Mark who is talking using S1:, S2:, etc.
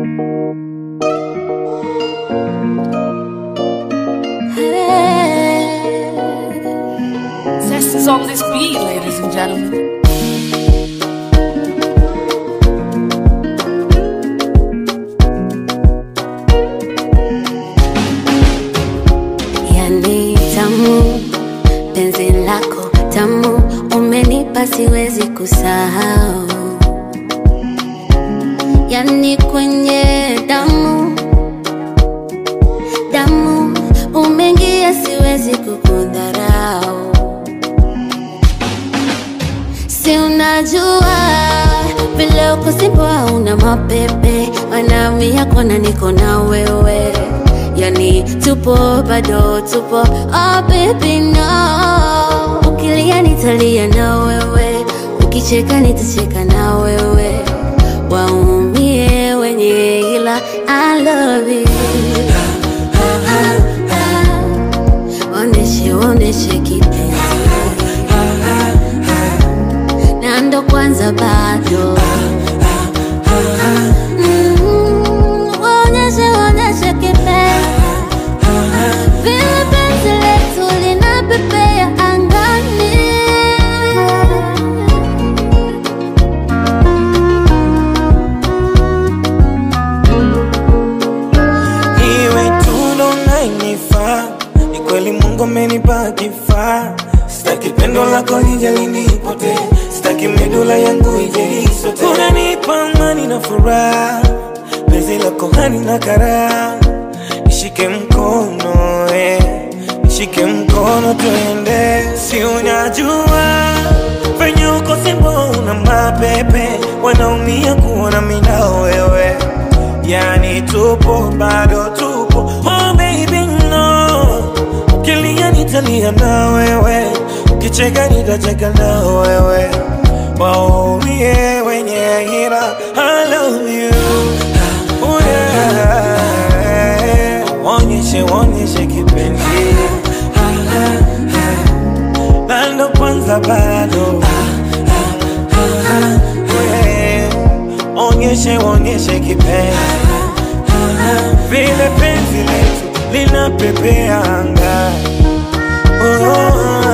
S1: Zest is on this beat, ladies and gentlemen.
S2: Yani tamu, penzi lako tamu, umenipa siwezi kusahau. Yani kwenye damu damu, umeingia siwezi kukudharau. Si unajua vile uko simpo hauna mapepe, wanami yako na niko na wewe, yani tupo bado tupo. Oh baby no, ukilia nitalia na wewe, ukicheka nitacheka na wewe, waumie wenye ila I love you. Oneshe oneshe kipenzi na ndo kwanza bado Mm, waonyeshe waonyeshe kipenzi vile penzi letu linapepea angani
S3: Iwe tulo nainifaa, ni kweli Mungu amenipa kifaa. Sitaki pendo lako lije linipote, sitaki medula yangu ije isote. Unanipa amani na furaha, penzi lako hani na karaha. Nishike mkono eh, nishike mkono tuende, si unajua venye uko simbo una mapepe, wanaumia kuona mina wewe Yani tupo bado tupo Oh baby no Ukilia nitalia na wewe Ukicheka nitacheka na wewe Waumie wenye hila I love you oh yeah. Wonyeshe wonyeshe kipenzi Na ndo kwanza bado Yeah. Onyeshe onyeshe kipenzi vile penzi letu linapepea anga oh, oh, oh.